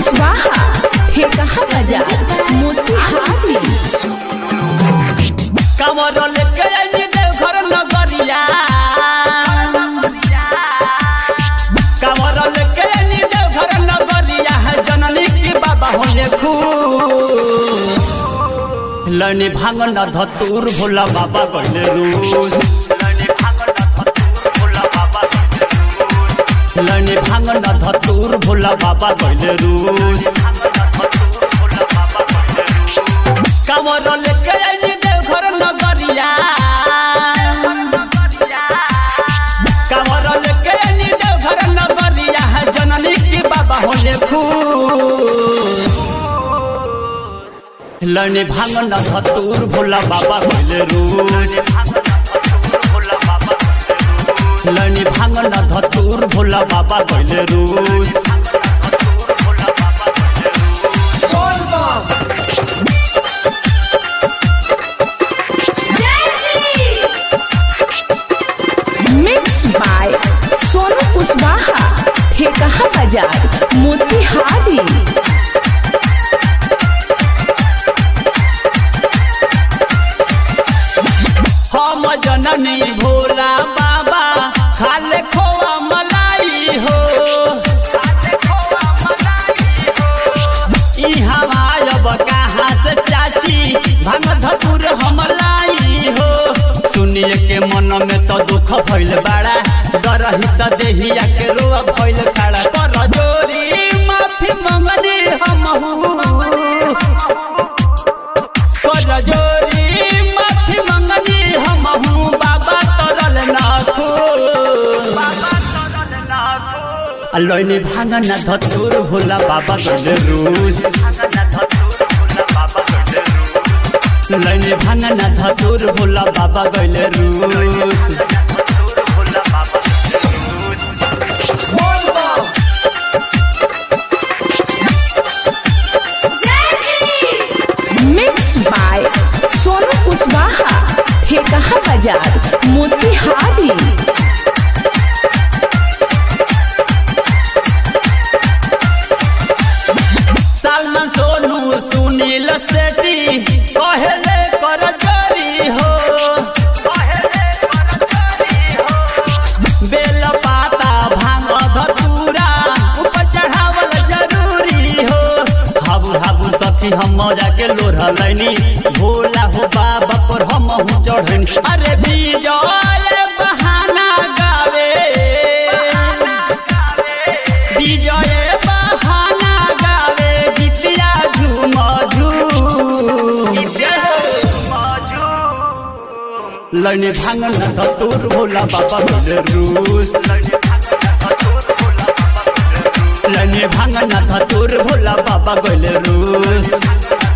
कुशवाहा ठेकहा बाजार मोतिहारी कमर लेके आइए देवघर नगरिया कमर लेके आइए देवघर नगरिया है जननी की बाबा होने खूब लनी भांग न धतूर भोला बाबा गले रूस लनी भांग न धतूर भोला बाबा गले रूस कमर लेके आइए देवघर नगरिया कमर लेके आइए देवघर नगरिया है जननी की बाबा होने खूब लने भांग न धतूर भोला बाबा गले रूस लने भांग न धतूर भोला बाबा गले रूस मिक्स बाय सोनू कुशवाहा ठेकहा बाजार मोतिहारी हम जननी भोला बाबा खाले खोआ मलाई हो ई हमायब कहाँ से चाची भांग धतुर हम लाई हो सुनिए के मन में तो दुख भइल बड़ा डरही त देहिया के रोआ भइल खड़ा कर जोरी माफी मंगनी हमहू कर जोरी माफी मंगनी हमहू बाबा तरल नाखो लैनी भांगा न धतुर भोला बाबा गले रूस लैनी भांगा न धतुर भोला बाबा गले रूस मिक्स बाय सोनू कुशवाहा ठेकहा बाजार मोतिहारी सलमान सोनू सुनील सेठी कहले कर जोरी हो बेल पाता भांग धतूरा ऊपर चढ़ावल जरूरी हो हाबू हाबू सखी हम मौजा के लोढ़ लैनी भोला हो बाबा पर हम हूँ चढ़नी अरे विजय बहाना गावे विजय बहाना गावे गीतिया झूम झूम लैने भांगन धतूर भोला बाबा गले रूस लैने भांगन धतूर भोला बाबा गले रूस